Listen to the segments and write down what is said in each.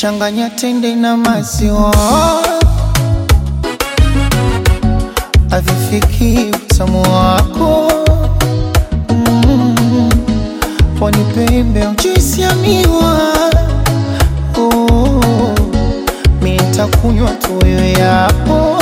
changanya tende na maziwa, avifiki utamu wako mm. Pwani pembe juisi ya miwa oh. Mi nitakunywa tuyo yapo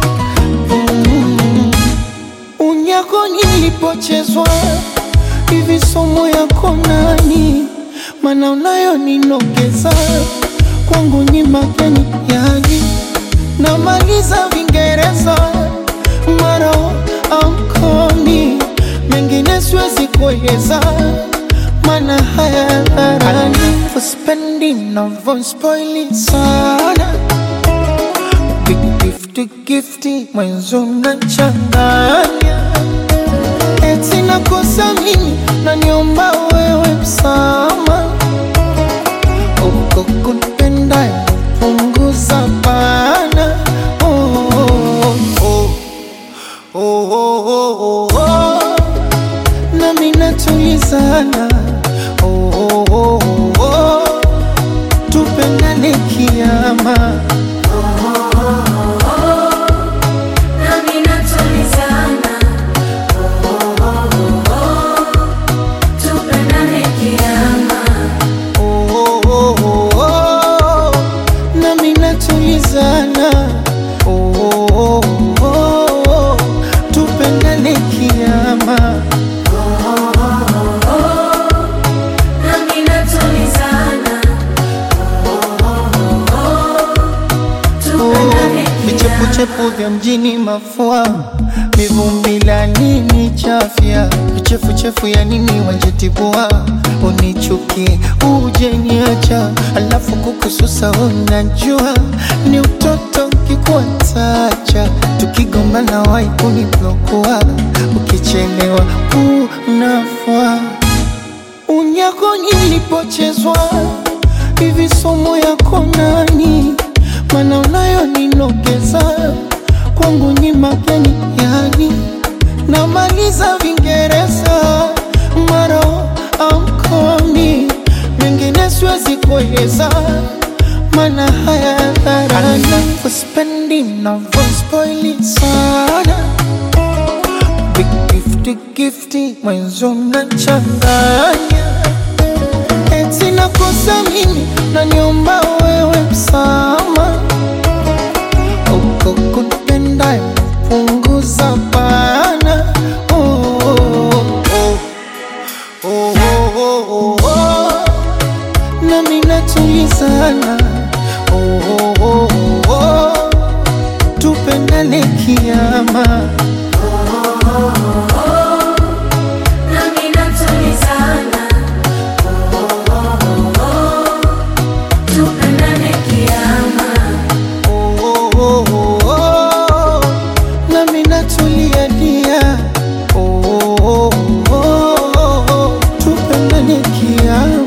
mm. Unyako nilipochezwa hivi somo yako nani, mana unayo ninogeza kwangu ni mageni yani, namaliza Vingereza mara amkomi mengine siwezi kueleza, mana haya dharani uspendi navyospoili sana Big gifty gifty mwenzo nachanganya eti nakosa mimi naniomba wewe msama uko kunipenda punguza bana oh, oh, oh, oh, oh, oh, oh. nami natulizana oh, oh, oh, oh, oh. tupendane kiama Nami natulizana, oh, oh, oh, oh. Tupendane kiama, oh, oh, oh, oh, oh. nami natulizana oh, oh, oh, oh, oh. tupendane kiama nami natulizana, oh, oh, oh, oh. Tupendane kiama. vichepuchepu vya mjini mafua mivumbi la nini chafya vichefuchefu ya nini wanjetibua unichukie uje niacha alafu kukususa unajua ni utoto kikuatacha tukigombana wai kuniblokua ukichelewa unafua unyako nilipochezwa hivi somo yako nani, mana unayo ninogeza kwangu ni mageni yani, namaliza Vingereza mara amkomi mengine siwezi kueleza, mana haya dharani uspendi navyospoili sana Big gifty gifty mwenzo nachanganya eti nakosa mimi naniomba wewe msama uko kunipenda punguza bana oh, oh, oh, oh, oh, oh, oh. nami natulizana oh, oh, oh, oh, oh. tupendane kiama Nami natulizana, oh, oh, oh, oh. Tupendane kiama, oh, oh, oh, oh, oh. nami natulia dia oh, oh, oh, oh, oh. tupendane kiama